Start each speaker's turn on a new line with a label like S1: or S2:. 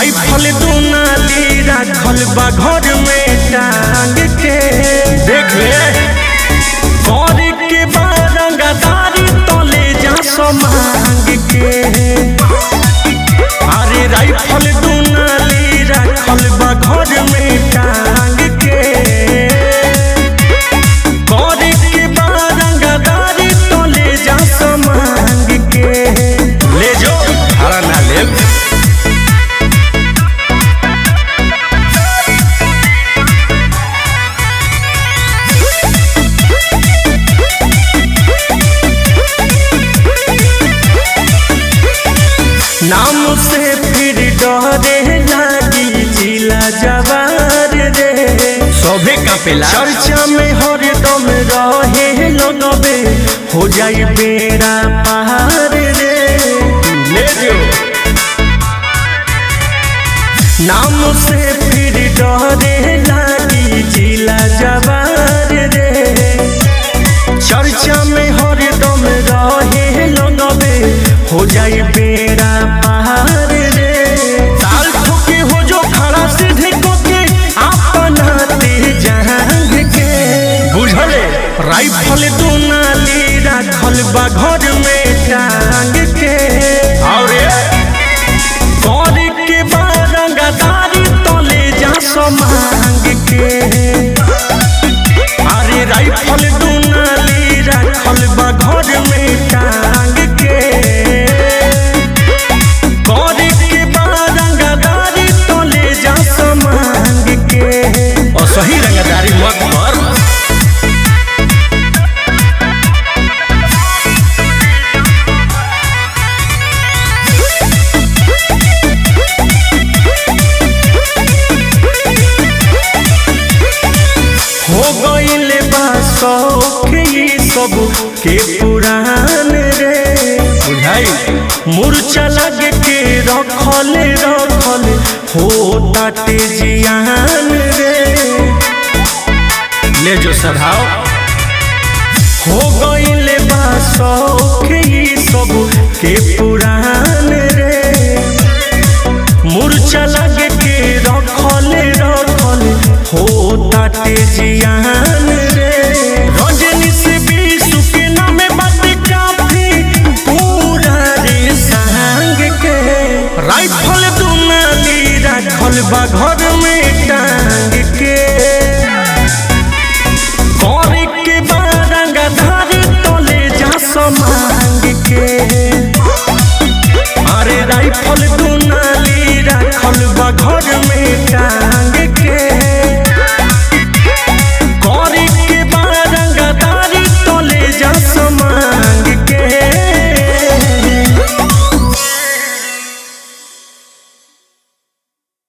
S1: rifle दुनाली राखल बा घर में टांग के देख ले कर के बारंगदारी तले जा समांग के अरे राइफल दुनाली राखल बा घर में टांग के कर के बारंगदारी तले जा समांग के ले जो हरा ना ले नाम से फिर डरे लागी जिला जवार रे सभे कापेला चर्चा में हरदम रहे लगबे हो जाई बेड़ा पार रे ले जो नाम से फिर डरे लागी जिला जवार रे चर्चा में हरदम रहे लगबे हो जाई बेड़ा पार रे साल ठोके हो जो खड़ा सीधे कोके अपना ते जहांग के बुझले राइफल दुनाली राखल बा घर में टांग के और कर के बारंगदारी तले जा समांग के अरे राइफल दुनाली राखल बा घर में टांग के कर के बारंगदारी तले जा समांग के और सही रंगदारी मत कर हो गईले बा शौक ई सब के पुरान रे बुझाई मूर्छा लग के रखल रखल हो ताटे जियान रे ले जो सधाओ हो गईले बा शौक ई सब के पुरान रे मूर्छा लग के रखल रखल हो ताटे जिया